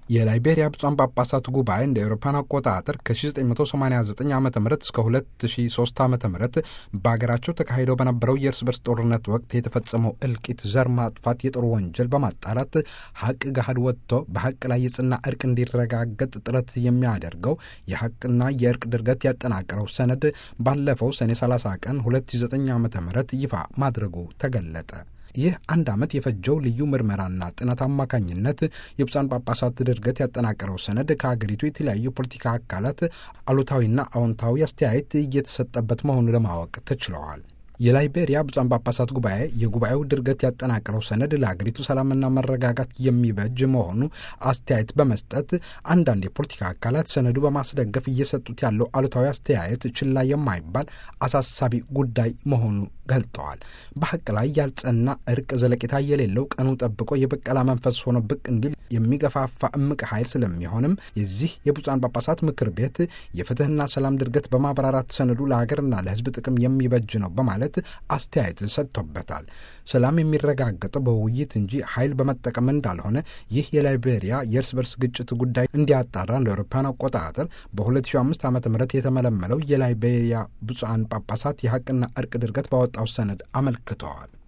የላይቤሪያ ብፁዓን ጳጳሳት ጉባኤ እንደ አውሮፓውያን አቆጣጠር ከ1989 ዓ ም እስከ 2003 ዓ ም በሀገራቸው ተካሂደው በነበረው የእርስ በርስ ጦርነት ወቅት የተፈጸመው እልቂት፣ ዘር ማጥፋት፣ የጦር ወንጀል በማጣራት ሀቅ ገሃድ ወጥቶ በሀቅ ላይ የጽና እርቅ እንዲረጋገጥ ጥረት የሚያደርገው የሀቅና የእርቅ ድርገት ያጠናቀረው ሰነድ ባለፈው ሰኔ 30 ቀን 2009 ዓ ም ይፋ ማድረጉ ተገለጠ። ይህ አንድ ዓመት የፈጀው ልዩ ምርመራና ጥናት አማካኝነት የብፁዓን ጳጳሳት ድርገት ያጠናቀረው ሰነድ ከሀገሪቱ የተለያዩ ፖለቲካ አካላት አሉታዊና አዎንታዊ አስተያየት እየተሰጠበት መሆኑ ለማወቅ ተችለዋል። የላይቤሪያ ብፁዓን ጳጳሳት ጉባኤ የጉባኤው ድርገት ያጠናቀረው ሰነድ ለሀገሪቱ ሰላምና መረጋጋት የሚበጅ መሆኑ አስተያየት በመስጠት አንዳንድ የፖለቲካ አካላት ሰነዱ በማስደገፍ እየሰጡት ያለው አሉታዊ አስተያየት ችላ የማይባል አሳሳቢ ጉዳይ መሆኑ ገልጠዋል። በሀቅ ላይ ያልጸና እርቅ ዘለቄታ የሌለው ቀኑ ጠብቆ የበቀላ መንፈስ ሆኖ ብቅ እንዲል የሚገፋፋ እምቅ ኃይል ስለሚሆንም የዚህ የብፁዓን ጳጳሳት ምክር ቤት የፍትህና ሰላም ድርገት በማብራራት ሰነዱ ለሀገርና ለሕዝብ ጥቅም የሚበጅ ነው በማለት አስተያየት ሰጥቶበታል። ሰላም የሚረጋገጠው በውይይት እንጂ ኃይል በመጠቀም እንዳልሆነ ይህ የላይቤሪያ የእርስ በርስ ግጭት ጉዳይ እንዲያጣራ እንደ አውሮፓውያን አቆጣጠር በ2005 ዓ ም የተመለመለው የላይቤሪያ ብፁዓን ጳጳሳት የሀቅና እርቅ ድርገት ባወጣው ሰነድ አመልክተዋል።